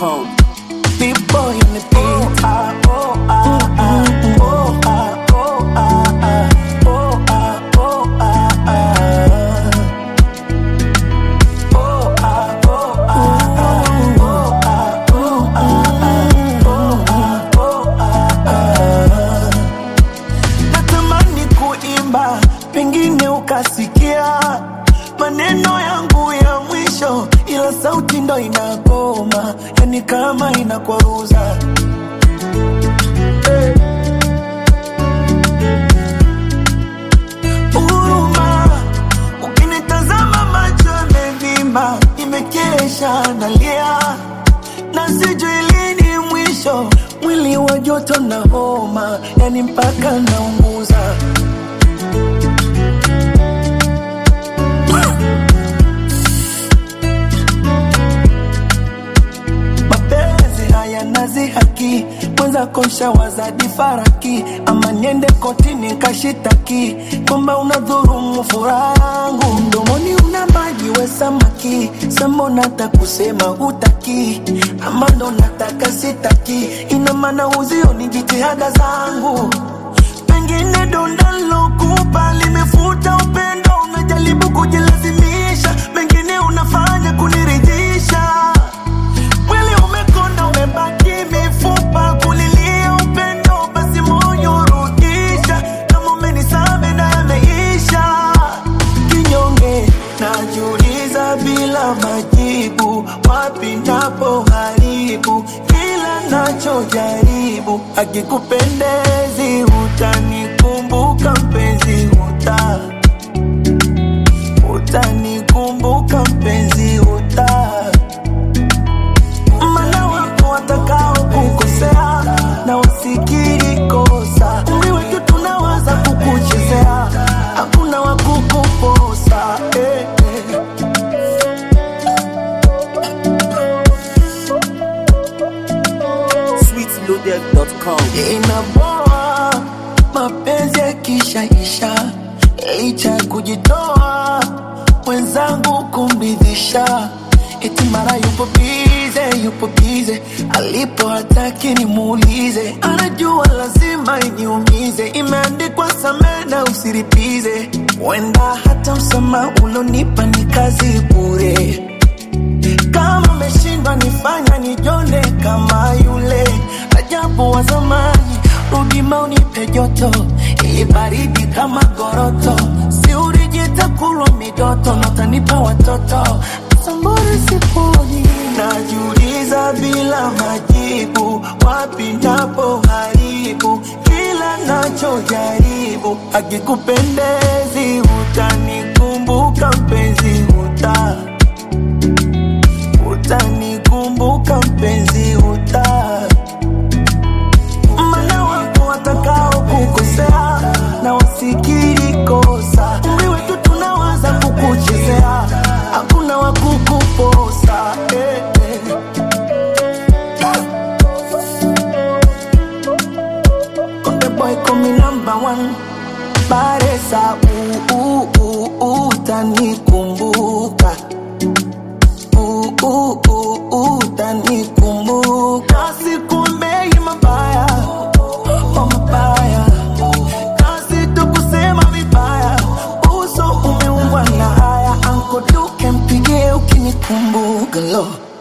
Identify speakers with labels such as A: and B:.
A: SweetLoaded.com.
B: Big boy in the beat. Ah, oh, ah, ah, oh, ah, oh, ah, ah, oh, ah, oh, ah, ah. Oh, ah, oh, ah, ah, oh, ah, oh, ah, ah, oh, ah, oh, ah, ah. Natamani kuimba, pengine ukasikia maneno yangu ya mwisho, ila sauti ndo inagoma, yani kama inakwaruza. Huruma, ukinitazama macho yamevimba, nimekesha nalia na sijui lini mwisho, mwili wa joto na homa, yani mpaka naunguza. mapenzi haya nazi haki mwenza kosha wazadi faraki ama niende kotini kashitaki kwamba unadhurumu furaha yangu mdomoni una maji we samaki sambo nata kusema hutaki ama ndo nataka sitaki ina maana uzioni jitihada zangu pengine donda lokupa limefuta upendo unajaribu kujilazimisha mengine unafanya kuniridhisha Mwili umekonda umebaki mifupa kulilia upendo, basi moyo rudisha. Kama umenisame na yameisha, kinyonge najiuliza bila majibu, wapi napo haribu kila nachojaribu. Akikupendezi utanikumbuka mpenzi, uta utanikumbuka mpenzi, uta mana wapo watakao kukosea na wasikiri kosa. Umri wetu tunawaza kukuchezea, hakuna wa kukuposa eh, eh.
A: SweetLoaded.com.
B: Inaboa mapenzi yakishaisha, licha ya kujitoa mwenzangu kumbidhisha, eti mara yupo bize, yupo bize, alipo hataki nimuulize, anajua lazima iniumize, imeandikwa samee na usiripize, wenda hata msamaha ulonipa ni kazi bure kama umeshindwa nifanya nijone kama yule ajabu wa zamani, rudi maunipe joto ili baridi kama goroto, si urijita kulwa midoto natanipa watoto sambori siponi, najiuliza bila majibu, wapi napo haribu kila nachojaribu, akikupendezi utanikumbuka mpenzi uta utanikumbuka mpenzi uta mana wapo watakao kukosea na wasikiri kosa umri wetu tunawaza kukuchezea hakuna wa kukuposa eh, eh. Konde boy call me number one Baresa uh, uh, uh, utanikumbuka uh, uh, uh, uh, utanikumbuka sikumbei mabaya oh, mabaya kazi tu kusema vibaya uso umeumbwa na haya ankoduke mpigie ukinikumbuka lo